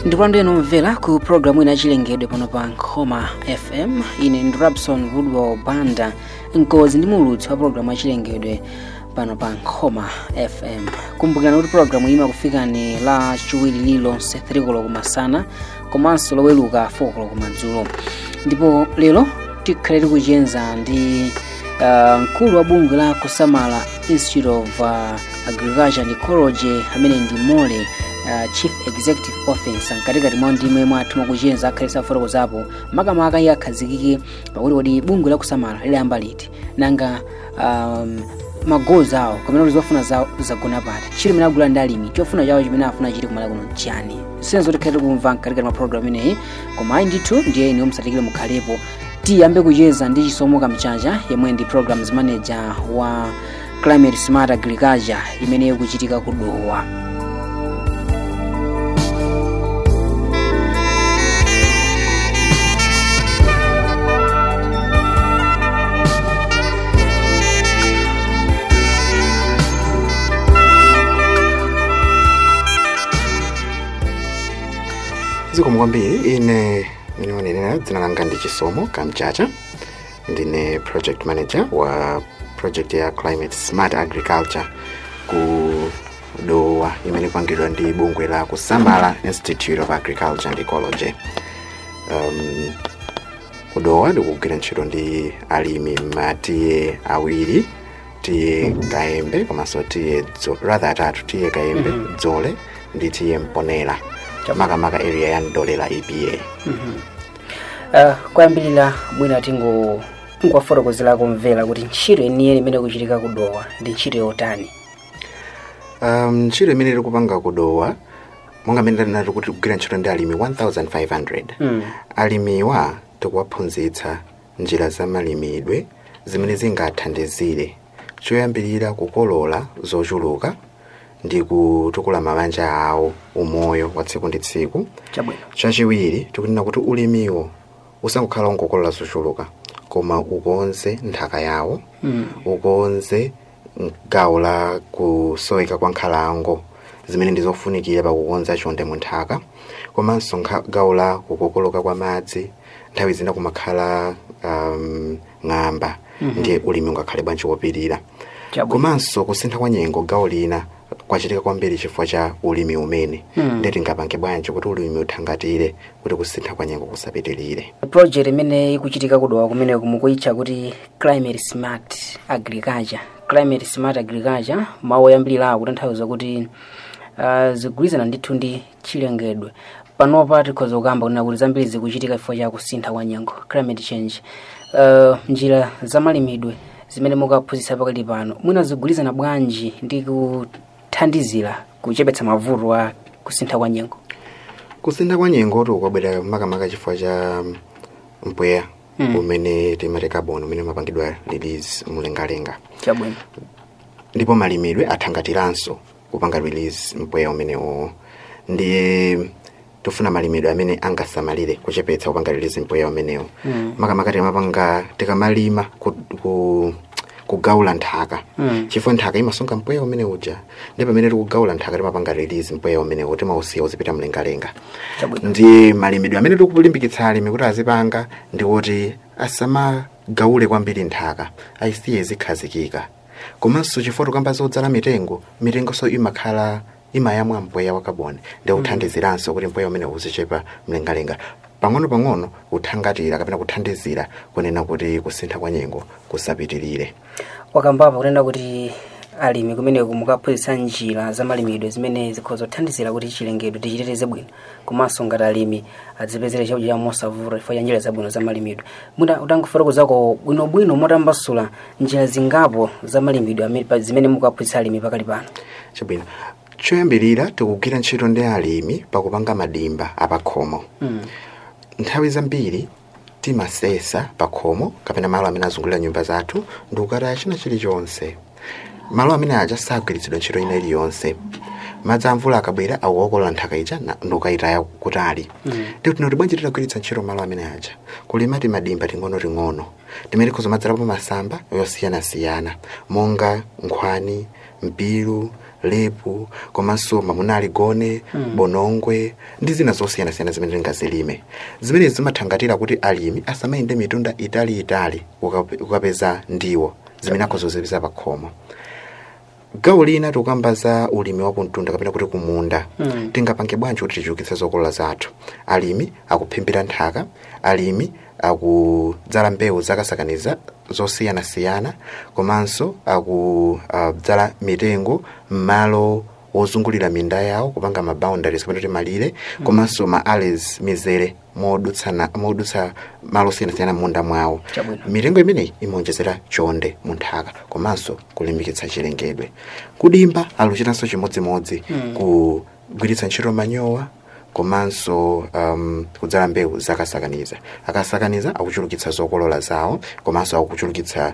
ndikulandu eno mvera ku programu ina chilengedwe pano pa nkhoma fm ine ndi rabson woodwell banda mkozi ndi mulutsi wa programu yachilengedwe pano pa nkhoma fm kumbukirani kuti programu iyi imakufikani la chiwiri lililonse 3 koloko kumasana komanso loweluka 4 koloko kumadzulo ndipo lero tikhale tikuchenza ndi uh, mkulu wa bungwe la kusamala institute of uh, agriculture and ecology amene ndi mole uh, chief executive officer mkatikati mwa ndimwe mwathu mwakuchenza akhale safotokozapo makamaka iye akhazikike pakuti kodi bungwe la kusamala liliyamba liti nanga um, magoals awo kamene kuti zofuna zawo zagona pati chili mene agula ndi alimi chofuna chawo chimene afuna chiti kumala kuno chani senzo tikhale tikumva mkatikati mwa program ineyi koma ayi ndithu ndiye iniwo musatikire mukhalepo tiyambe kucheza ndi chisomo kamchacha yemwe ndi programs manager wa climate smart agriculture imene ikuchitika ku dowa zikomo kwambiri ine ndinonenera dzina langa ndi chisomo kamchacha ndine project manager wa project ya climate smart agriculture ku dowa imene ikupangidwa ndi bungwe la kusamala institute of agriculture and ecology um, kudowa ndikugwira ntchito ndi alimi matiye awiri tiye kaembe komanso tiye dzo- rather atatu tiye kaembe Mhm. dzole ndi tiye mponera makamaka area ya ndolera epa uh, kwayambirira mwina tingo tingowafotokozerako mvera kuti ntchito eniye imene ikuchitika ku dowa ndi ntchito yotani um, ntchito imene tikupanga kudowa monga mmene ndinati kuti kugwira ntchito ndi alimi 1500 mm. alimiwa tikuwaphunzitsa njira za malimidwe zimene zingathandizire choyambirira kukolola zochuluka ndi kutukula mabanja awo umoyo wa tsiku ndi tsiku chabwino chachiwiri tikunena kuti ulimiwo usangokhala ungokolola zochuluka koma ukonze nthaka yawo mm. ukonze gawo la kusoweka kwa nkhalango zimene ndizofunikira pakukonza chonde mu nthaka komanso nkha- gawo la kukokoloka kwa madzi nthawi zina kumakhala um, ng'amba Mhm. ndiye ulimi ungakhale bwanji wopirira chabwino komanso kusintha kwa nyengo gawo lina kwachitika kwambiri chifukwa cha ulimi umene Mm. ndiye tingapange bwanji kuti ulimi uthangatire kuti kusintha kwa nyengo kusapitirire project imene ikuchitika kudowa kumene kumukuyitcha kuti climate smart agriculture climate smart agriculture mawu oyambirira akutanthauza kuti uh, zigwirizana ndithu ndi chilengedwe panopa tikhoza kukamba kunena kuti zambiri zikuchitika chifukwa cha kusintha kwa nyengo climate change uh, njira zamalimidwe zimene mukaphunzitsa pakali pano mwina zigwirizana bwanji ndi kuthandizira kuchepetsa mavuto a kusintha kwa nyengo kusintha kwa nyengo tikwabwera makamaka chifukwa cha mpweya Mm. umene timati carbon umene umapangidwa release mlengalenga chabwino ndipo malimidwe athangatiranso kupanga release mpweya umenewo ndiye tifuna malimidwe amene angasamalire kuchepetsa kupanga release mpweya umenewo Mm. makamaka timapanga tikamalima ku, ku, kugaula nthaka Mm. chifukwa nthaka imasunga mpweya umene uja ndi pamene tikugaula nthaka timapanga release mpweya umenewo timausiya uzipita mlengalenga chabwino ndi malimidwe amene tikulimbikitsa alimi kuti azipanga ndi kuti asamagaule kwambiri nthaka ayisiye zikhazikika komanso chifukwa tikamba zodzala mitengo mitengonso imakhala imayamwa mpweya wa kaboni ndi kuthandiziranso kuti mpweya umene uzichepa mlengalenga pang'ono-pang'ono kuthangatira kapena kuthandizira kunena kuti kusintha kwa nyengo kusapitirire wakambapo kunena kuti alimi kumeneku mukaphunzitsa njira za malimidwe zimene zikhoza kuthandizira kuti chilengedwe tichiteteze bwino komanso ngati alimi adzipezere chakudya chawo mosavuta chifukwa cha njira zabwino za malimidwe mwina utangofotokozako bwinobwino motambasula njira zingapo za malimidwe amene- pa- zimene mukaphunzitsa alimi pakali pano chabwino choyambirira tikugwira ntchito ndi alimi pakupanga madimba apakhomo mm. nthawi zambiri timasesa pakhomo kapena malo amene azungulira nyumba zathu ndikukataya china chilichonse malo amene aja sagwiritsidwa ntchito ina iliyonse madzi amvula akabwera akuokolola nthaka ija na- ndikukayitaya kutali Mm. ndipo tinoti bwanji titagwiritsa ntchito malo amene aja kulimati madimba ting'ono-ting'ono timene tikhoza madzalapo masamba yosiyanasiyana monga nkhwani mpiru lepu komanso mamuna aligone bonongwe ndi zina zosiyanasiyana zimene tingazilime zimene zimathangatira kuti alimi asamayende mitunda italiitali ukape- ukapeza ndiwo zimene akhozozipeza pa khomo gawo lina tikukamba za ulimi wa kumtunda kapena kuti kumunda Mm. tingapange bwanji kuti tichulukitse zokolola zathu alimi akuphimbira nthaka alimi akudzala mbewu zakasakaniza zosiyanasiyana komanso akudzala mitengo m'malo wozungulira minda yawo kupanga maboundaries kapena kuti malire komanso ma alleys mizere modutsana modutsa malo osiyanasiyana m'munda mwawo Chabwino. mitengo imeneyi imaonjezera chonde mu nthaka komanso kulimbikitsa chilengedwe kudimba aluchitanso chimodzimodzi Mm. kugwiritsa ntchito manyowa komanso um, kudzala mbewu zakasakaniza akasakaniza akuchulukitsa zokolola zawo komanso akuchulukitsa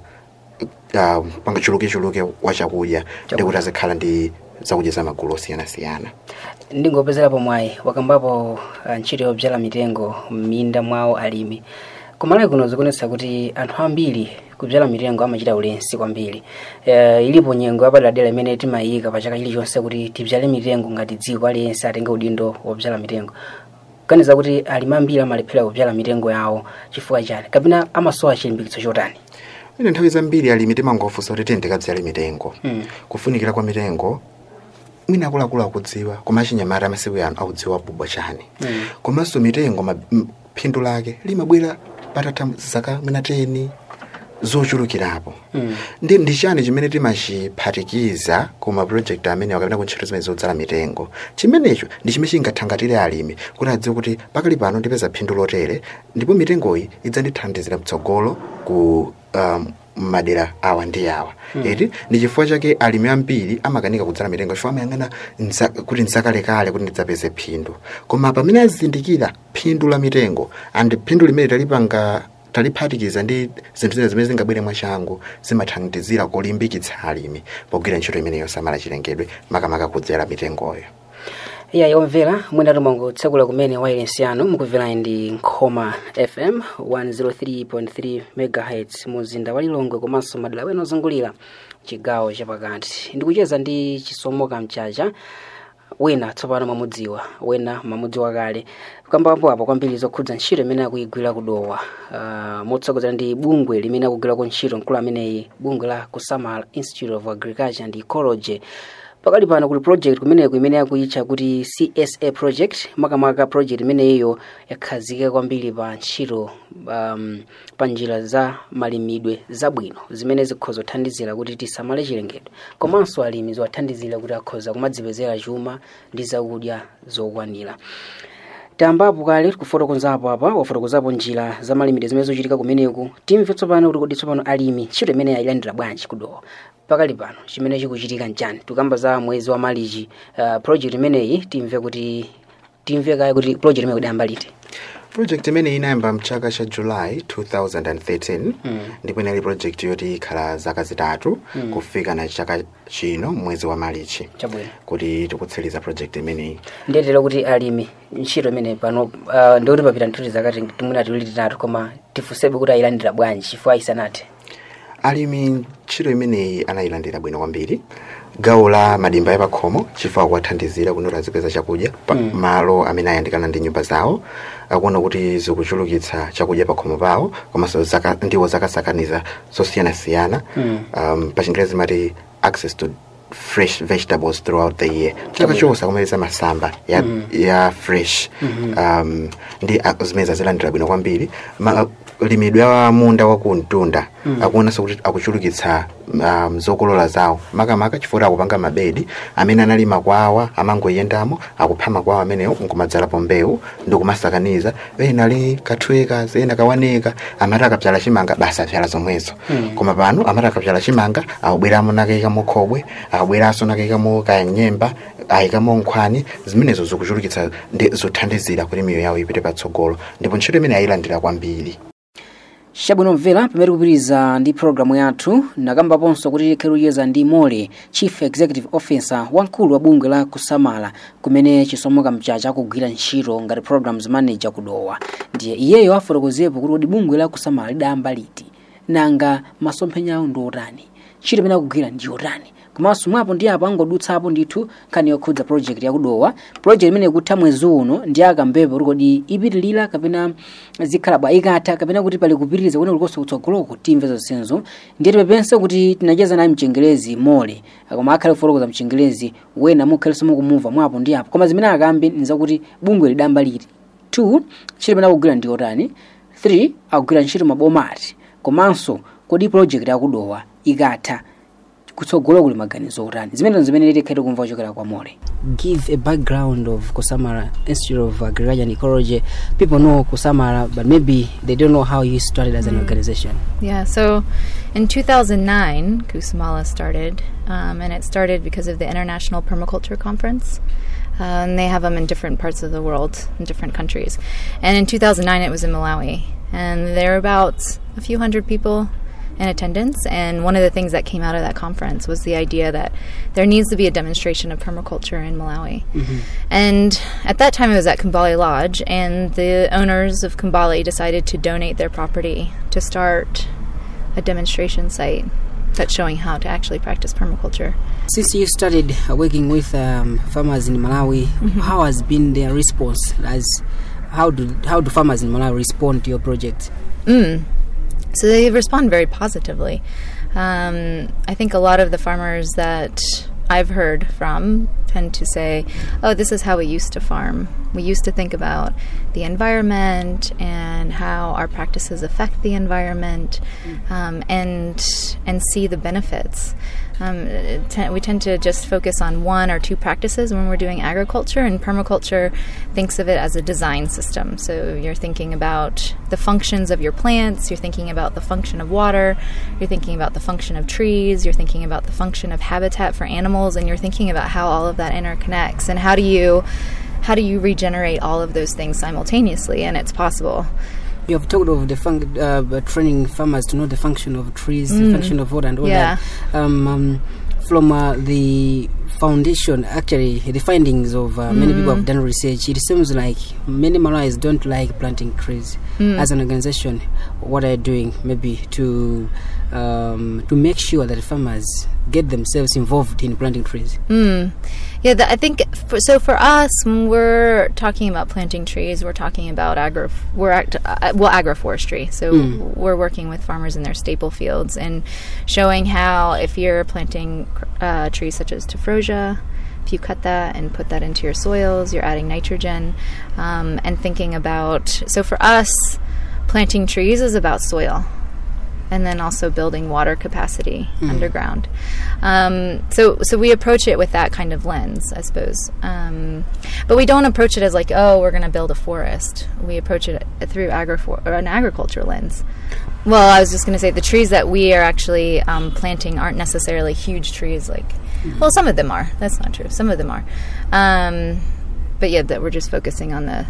uh, panga chulukichuluki wa chakudya ndikuti azikhala ndi zakudya za magulu osiyanasiyana ndingopezerapo mwayi wakambapo ah, ntchito yodzala mitengo m'minda mwawo alimi kumalawi kuno zikuonetsa kuti anthu ambiri kudzala mitengo amachita ulesi kwambiri uh, ilipo nyengo yapaderadera imene timayika pa chaka chilichonse kuti tidzale mitengo ngati dziko aliyense atenge udindo wodzala mitengo kaniza kuti alimi ambiri amalephera kudzala mitengo yawo chifukwa chani kapena amasowa chilimbikitso chotani ine nthawi zambiri alimi timangofunsa kuti tiyendekadzale mitengo Mm. kufunikira kwa mitengo mwina akuluakulu akudziwa koma achinyamata amasiku ano akudziwa bubwa chani Mm. komanso mitengo ma- m- phindu lake limabwera patatha zaka mwina 10 zochulukirapo Mm. ndi ndi chani chimene timachiphatikiza ku mapulojekiti amene akapena kuntchito zimene zodzala mitengo chimenecho ndi chimene chingathangatire alimi kuti adziwe kuti pakali pano ndipeza phindu lotere ndipo mitengoyi idzandithandizira mtsogolo ku um, madera awa ndi awa iti ndi chifukwa chake alimi ambiri amakanika kudzala mitengo chifukwa amayang'ana nza- kuti nzakalekale kuti ndidzapeze phindu koma pamene azindikira phindu la mitengo and phindu limene talipanga taliphatikiza ndi zinthu zina zimene zingabwere mwachangu zimathandizira kulimbikitsa alimi pogwira ntchito imene yosamala chilengedwe makamaka kudzera mitengoyo iya yomvera mwina timangotsekula kumene wailesi yanu mukumvera ndi nkhoma fm 103.3 megahertz muzinda wa lilongwe komanso madera wena ozungulira chigawo chapakati ndikucheza ndi chisomoka mchacha wina tsopano mamudziwa wena mamudziwa kale kambapo apo kwambiri zokhudza ntchito imene akuyigwira kudowa uh, motsogozera ndi bungwe limene akugwirako ntchito mkulu ameneyi bungwe la kusamala institute of agriculture and ecology pakali pano kuli project kumeneku imene akuyitcha kuti csa project makamaka project imeneyiyo yakhazikika kwambiri pa ntchito um, pa njira za malimidwe zabwino zimene zikhoza kuthandizira kuti tisamale chilengedwe komanso alimi ziwathandizira kuti akhoza kumadzipezera chuma ndi zakudya zokwanira tambapo kale kufotokozapo apa wafotokozapo njira za malimidwe zimene zochitika kumeneku timve tsopano kuti kodi tsopano alimi ntchito imene ayilandira bwanji kudowa pakali pano chimene chikuchitika nchani tikamba za mwezi wa malichi uh, project imeneyi timve kuti timve kaye kuti project imeneyi kudayamba liti project imene inayamba mchaka cha july 2013 ndipo inali project yoti ikhala zaka zitatu kufika na chaka chino mwezi wa malichi chabwino kuti tikutsiriza project imeneyi ndiyetera kuti alimi ntchito imene pano uh, ndikuti papita nthuti zakati timwina tiwiri titatu koma tifunsebe kuti ayilandira bwanji chifukwa isanathe alimi ntchito imeneyi anayilandira bwino kwambiri gawo la madimba yapakhomo chifukwa kuwathandizira kuti azipeza chakudya pa malo amene ayandikana ndi nyumba zawo akuona kuti zikuchulukitsa chakudya pakhomo pawo komanso zaka, ndiwo zakasakaniza zosiyanasiyana um, pa chingerezi mati access to fresh vegetables throughout the year chaka chonse akumalisa masamba ya, ya fresh um, ndi a- zimene zazilandira bwino kwambiri Ma, limidwe wa munda wa kumtunda akuonanso kuti akuchulukitsa um, zokolola zawo makamaka chifukwa akupanga mabedi amene analima kwawa amangoyendamo akupha makwawa amenewo nkumadzalapo mbewu ndikumasakaniza ena ali kathweka ena kawaneka amati akapyala chimanga basi apyala zomwezo koma pano amati akapyala chimanga akubweramo nakayikamo khobwe akubweranso nakayikamo kanyemba ayikamo nkhwani zimenezo zikuchulukitsa ndi zothandizira kuti miyo yawo ipite patsogolo ndipo ntchito imene ayilandira kwambiri chabwino mvera pamene tikupitiriza ndi programu yathu nakambaponso kuti tikhe kuyeza ndi mole chief executive officer wamkulu wa bungwe la kusamala kumene chisomoka mchacha akugwira ntchito ngati programs manager kudowa ndiye iyeyo afotokozepo kuti kodi bungwe la kusamala lidayamba liti nanga masomphenya awo ndi otani ntchito imene akugwira ndi yotani komanso mwapo ndi apo angodutsapo ndithu nkhani yokhudza project yakudowa project imene ikutha mwezi uno ndi akambepo kuti kodi ipitilira kapena zikhala bwa ikatha kapena kuti pali kupitiriza kwene kulikonso kutsogoloko timve zonsezo ndiye tipepenso kuti tinacheza naye mchengelezi mole koma akhale kufotokoza mchengelezi wena mukhalenso mukumumva mwapo ndi apo koma zimene akambe nizakuti bungwe lidamba liti 2 ntchito imene akugwira ndi yotani 3 akugwira ntchito mabomati komanso kodi project yakudowa ikatha kutsogolo kuli maganizo otani zimene zimene tikhale kumva kuchokera kwa mole give a background of kusamara institute of agriculture and ecology people know kusamara but maybe they don't know how you started as an organization Yeah, so in 2009, Kusamala started, um, and it started because of the International Permaculture Conference. Uh, and they have them in different parts of the world, in different countries. And in 2009, it was in Malawi. And there were about a few hundred people in attendance. And one of the things that came out of that conference was the idea that there needs to be a demonstration of permaculture in Malawi. And at that time, it was at Kumbali Lodge, and the owners of Kumbali decided to donate their property to start a demonstration site that's showing how to actually practice permaculture. since you started uh, working with um, farmers in malawi how has been their response as how do how do farmers in malawi respond to your project Mm. So they respond very positively. Um, I think a lot of the farmers that I've heard from tend to say, oh, this is how we used to farm. We used to think about the environment and how our practices affect the environment um, and, and see the benefits. Um, it te- we tend to just focus on one or two practices when we're doing agriculture, and permaculture thinks of it as a design system. So you're thinking about the functions of your plants, you're thinking about the function of water, you're thinking about the function of trees, you're thinking about the function of habitat for animals, and you're thinking about how all of that interconnects and how do you how do you regenerate all of those things simultaneously, and it's possible. you have talked of the fun- uh, training farmers to know the function of trees the function of water and all Yeah. that um, um, from uh, the foundation actually the findings of uh, many people have done research it seems like many Malawians don't like planting trees as an organization what are you doing maybe to um, to make sure that farmers get themselves involved in planting trees Mm. Yeah, th- I think for, so. For us, when we're talking about planting trees, we're talking about agro. We're act, uh, well agroforestry. So we're working with farmers in their staple fields and showing how if you're planting uh, trees such as tephrosia, if you cut that and put that into your soils, you're adding nitrogen, um, and thinking about. So for us, planting trees is about soil and then also building water capacity underground. Um, so, so we approach it with that kind of lens, I suppose. Um, but we don't approach it as like, oh, we're going to build a forest. We approach it through agrifor- or an agriculture lens. Well, I was just going to say the trees that we are actually um, planting aren't necessarily huge trees. Like, well, some of them are. That's not true. Some of them are. Um, but yeah, that we're just focusing on the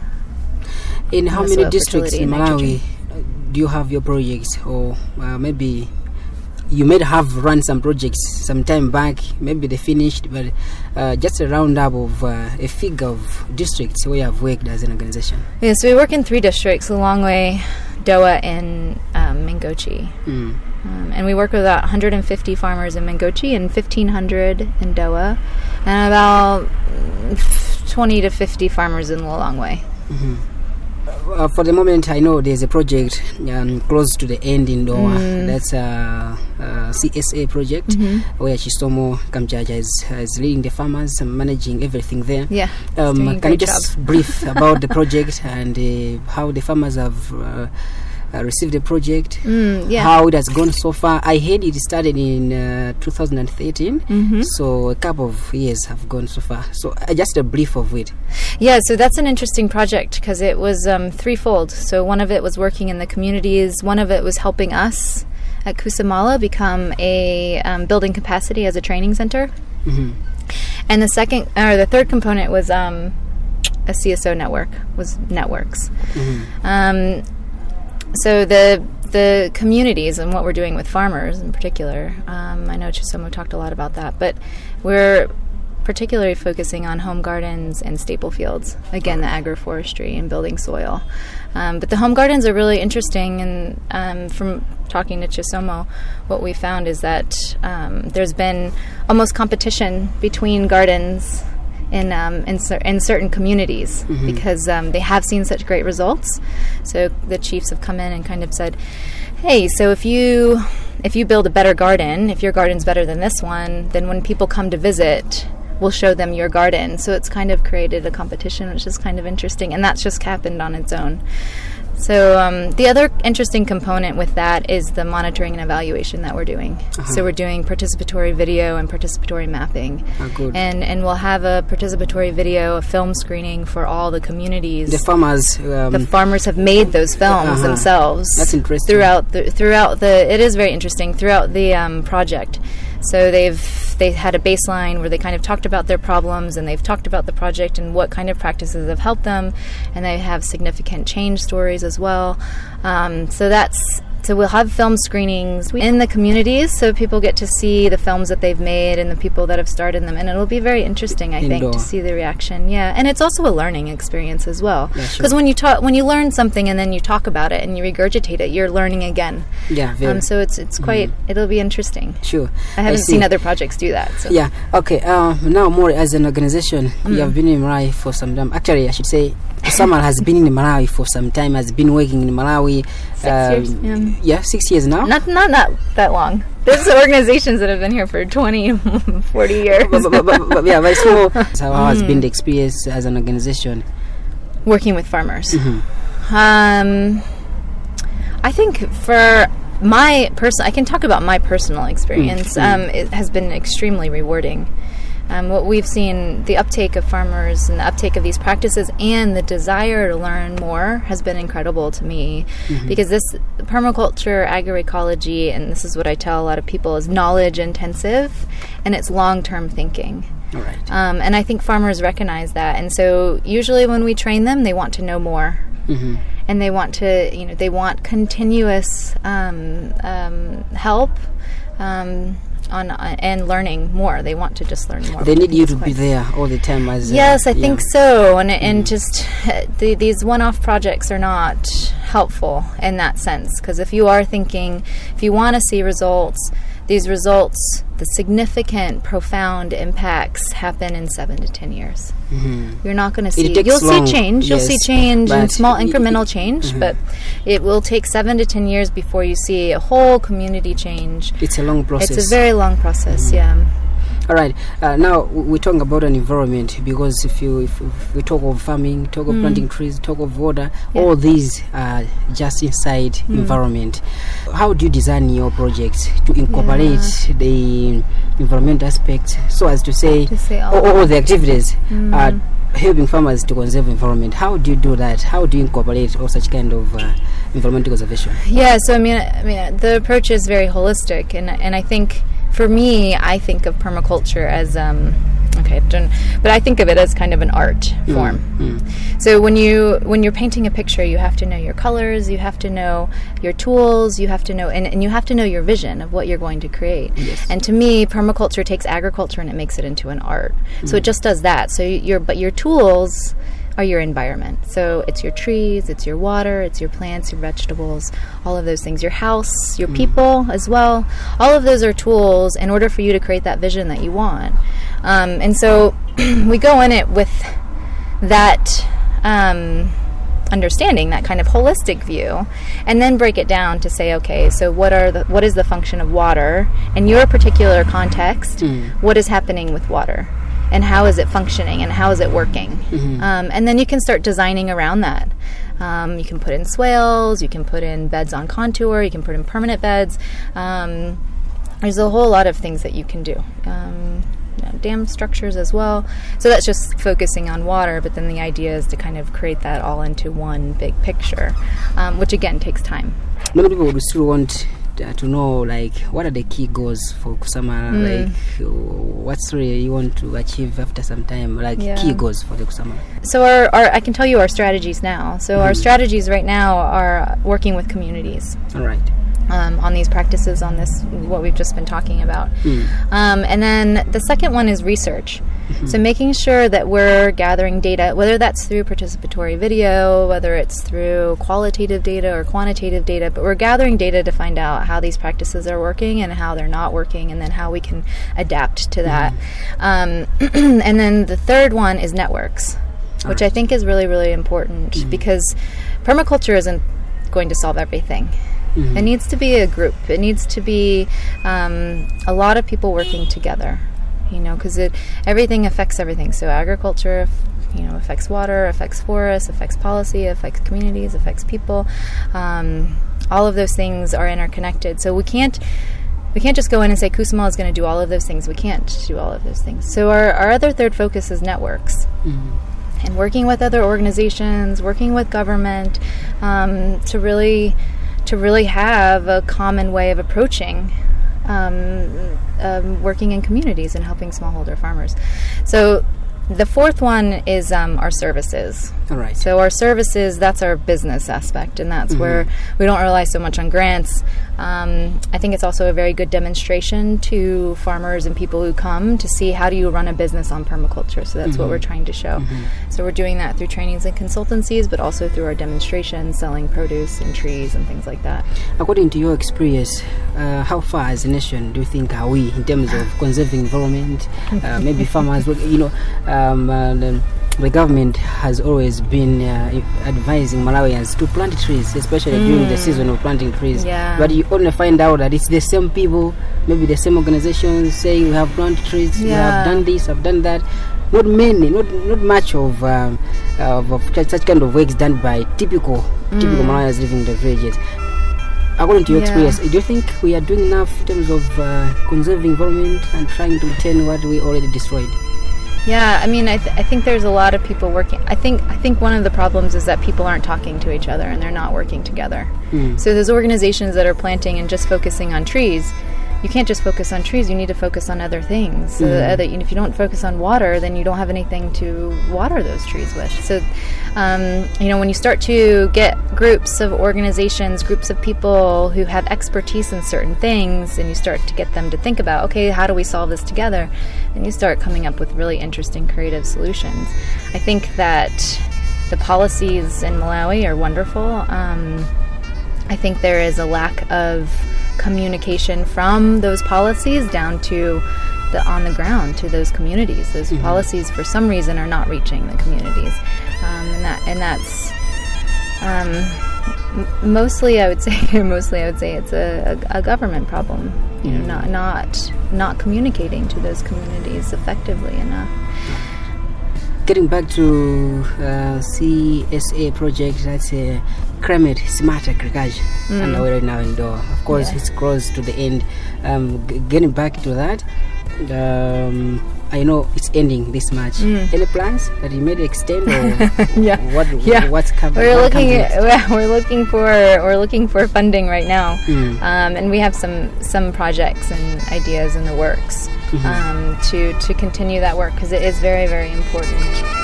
in how the many soil districts fertility in and Malawi nitrogen. uh, do you have your projects or uh, maybe you may have run some projects some time back maybe they finished but uh, just a roundup of uh, a figure of districts where you have worked as an organization Yeah, so we work in three districts: Lilongwe, Doa, and um, Mangochi. mm. Um, and we work with about 150 farmers in Mangochi and 1,500 in Doa, and about mm, 20 to 50 farmers in Lilongwe. uh, for the moment i know there's a project um, close to the end in Doha that's a, a csa project where chisomo kamchacha is, is leading the farmers and managing everything there Yeah, it's doing a Um, can you great just brief about the project and uh, how the farmers have uh, uh, received the project? Mm, yeah. How it has gone so far? I heard it started in uh, 2013, Mm-hmm. so a couple of years have gone so far. So uh, just a brief of it. Yeah, so that's an interesting project because it was um, threefold. So one of it was working in the communities, one of it was helping us at Kusamala become a um, building capacity as a training center, Mhm. and the second or the third component was um, a CSO network was networks. Um, so the the communities and what we're doing with farmers in particular. Um, I know Chisomo talked a lot about that, but we're particularly focusing on home gardens and staple fields. Again, the agroforestry and building soil. Um, but the home gardens are really interesting, and um, from talking to Chisomo, what we found is that um, there's been almost competition between gardens in um, in, cer- in certain communities because um, they have seen such great results. So the chiefs have come in and kind of said, "Hey, so if you if you build a better garden, if your garden's better than this one, then when people come to visit." We'll show them your garden. So it's kind of created a competition, which is kind of interesting. And that's just happened on its own. So um, the other interesting component with that is the monitoring and evaluation that we're doing. So we're doing participatory video and participatory mapping, Ah, good. and and we'll have a participatory video, a film screening for all the communities. The farmers. Um, the farmers have made those films Uh-huh. themselves. That's interesting. Throughout the throughout the it is very interesting throughout the um, project. So they've they had a baseline where they kind of talked about their problems and they've talked about the project and what kind of practices have helped them, and they have significant change stories as well. Um, so that's so we'll have film screenings in the communities so people get to see the films that they've made and the people that have started them and it'll be very interesting I think Indoor. to see the reaction yeah and it's also a learning experience as well Yeah, sure. because when you talk when you learn something and then you talk about it and you regurgitate it you're learning again yeah, very. um, so it's it's quite it'll be interesting sure. I haven't see. seen other projects do that so Yeah. Okay. Uh, now, more as an organization, Mm. you have been in Malawi for some time. Actually, I should say, Samal has been in Malawi for some time. Has been working in Malawi. Six years, yeah. yeah, six years now. not not not that long there's organizations that have been here for 20 40 years but, but, but, but, yeah, very small. So how has Mm. been the experience as an organization? working with farmers. Mm-hmm. Um, I think for my person, I can talk about my personal experience. Mm, Um, it has been extremely rewarding. Um, what we've seen, the uptake of farmers and the uptake of these practices, and the desire to learn more has been incredible to me. Mm-hmm. Because this permaculture, agroecology, and this is what I tell a lot of people, is knowledge intensive, and it's long term thinking. All right. Um, and I think farmers recognize that. And so usually when we train them, they want to know more. Mm-hmm. And they want to, you know, they want continuous um, um, help um, on uh, and learning more. They want to just learn more. They which I need think you is to be quite- there all the time. As uh, Yes, I think yeah. so. And and just uh, the, these one-off projects are not helpful in that sense because if you are thinking, if you want to see results, these results, the significant, profound impacts happen in seven to ten years. You're not going to see. takes You'll long, see change. You'll see yes, change and but small y- y- incremental change, but it will take seven to ten years before you see a whole community change. It's a long process. It's a very long process. Yeah. All right. Uh, now w- we're talking about an environment because if you if, if we talk of farming, talk of planting trees, talk of water, Mm. Yeah. Mm. all these are just inside environment. How do you design your projects to incorporate the environment aspect so as to say, To say all all, all the activities Mm. are helping farmers to conserve environment? How do you do that? How do you incorporate all such kind of uh, environmental conservation? Yeah, so I mean, I mean, the approach is very holistic, and and I think for me, I think of permaculture as um, okay, I've done, but I think of it as kind of an art form. So when you when you're painting a picture, you have to know your colors, you have to know your tools, you have to know, and, and you have to know your vision of what you're going to create. And to me, permaculture takes agriculture and it makes it into an art. So it just does that. So your but your tools are your environment. So it's your trees, it's your water, it's your plants, your vegetables, all of those things. Your house, your people as well. All of those are tools in order for you to create that vision that you want. Um, and so we go in it with that um, understanding, that kind of holistic view, and then break it down to say, okay, so what are the what is the function of water in your particular context? What is happening with water? And how is it functioning and how is it working? Um, and then you can start designing around that. Um, you can put in swales, you can put in beds on contour, you can put in permanent beds. Um, there's a whole lot of things that you can do. Um, you know, dam structures as well. So that's just focusing on water, but then the idea is to kind of create that all into one big picture, um, which again takes time. Many people would still want uh, to know, like, what are the key goals for Kusama? Hmm. Like, uh, what's really you want to achieve after some time? Like, Yeah. key goals for the Kusama. So our, our I can tell you our strategies now. So our strategies right now are working with communities. All right. um, on these practices, on this what we've just been talking about. Um, and then the second one is research. So making sure that we're gathering data, whether that's through participatory video, whether it's through qualitative data or quantitative data, but we're gathering data to find out how these practices are working and how they're not working, and then how we can adapt to that. Um, and then the third one is networks, which I think is really, really important because permaculture isn't going to solve everything. It needs to be a group. It needs to be um, a lot of people working together. You know, because it everything affects everything. So agriculture, f- you know, affects water, affects forests, affects policy, affects communities, affects people. Um, all of those things are interconnected. So we can't we can't just go in and say Kusama is going to do all of those things. We can't do all of those things. So our, our other third focus is networks and working with other organizations, working with government um, to really to really have a common way of approaching um, um, working in communities and helping smallholder farmers. So the fourth one is um, our services. All right. So our services, that's our business aspect, and that's where we don't rely so much on grants. Um, I think it's also a very good demonstration to farmers and people who come to see how do you run a business on permaculture. So that's what we're trying to show. So we're doing that through trainings and consultancies, but also through our demonstrations, selling produce and trees and things like that. According to your experience, uh, how far as a nation do you think are we in terms of conserving environment? Uh, maybe farmers, will- you know, um, uh, the, the government has always been uh, advising Malawians to plant trees, especially during the season of planting trees. Yeah. But you only find out that it's the same people, maybe the same organizations saying we have planted trees, we Yeah. have done this, have done that. Not many, not not much of um, of, of such such kind of works done by typical typical Malawians living in the villages. According to your Yeah. experience, do you think we are doing enough in terms of uh, conserving environment and trying to retain what we already destroyed? Yeah, I mean, I, th- I think there's a lot of people working. I think I think one of the problems is that people aren't talking to each other and they're not working together. So those organizations that are planting and just focusing on trees, you can't just focus on trees. You need to focus on other things. So the other, if you don't focus on water, then you don't have anything to water those trees with. So, um, you know, when you start to get groups of organizations, groups of people who have expertise in certain things, and you start to get them to think about, okay, how do we solve this together? Then you start coming up with really interesting, creative solutions. I think that the policies in Malawi are wonderful. Um, I think there is a lack of communication from those policies down to the on the ground to those communities. Those policies, for some reason, are not reaching the communities, um, and that and that's um, m- mostly. I would say mostly. I would say it's a, a, a government problem. You know, not not not communicating to those communities effectively enough. Getting back to uh, CSA project, that's a climate smart agriculture underway right now in Doha. Of course, Yeah. it's close to the end. Um, g- getting back to that, um, I know it's ending this March. Any plans that you made extend or Yeah. what? Yeah. What's coming? We're what comes looking next? at, we're looking for we're looking for funding right now, Mm. um, and we have some some projects and ideas in the works Mm-hmm. um, to to continue that work because it is very very important.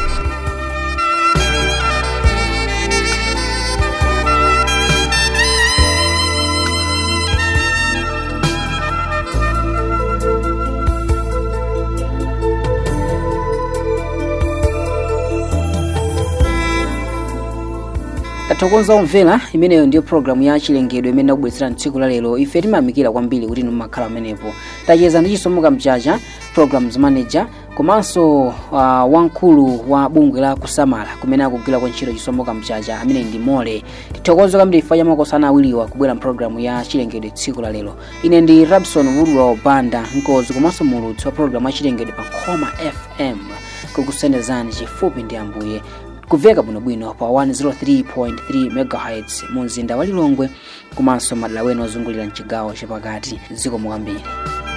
tathokoza omvera imeneyo ndiyo programu ya chilengedwe imene akubweretserani tsiku la lero ife timayamikira kwambiri kuti mumakhala pamenepo tacheza ndi chisomo mchacha programs manager komanso uh, wamkulu wa bungwe la kusamala kumene akugwira kwa ntchito chisomo mchacha amene ndi mole tithokoza kwambiri ifa ya makosana awiriwa kubwera mpulogalamu ya chilengedwe tsiku la lero ine ndi rabson woodrow banda mkozi komanso mulutsi wa programu ya chilengedwe pa nkhoma fm kukusendezani chifupi ndi ambuye kuveka bwinobwino pa 103.3 megahertz mu mzinda wa lilongwe komanso madera ena ozungulira mchigawo chapakati zikomo kwambiri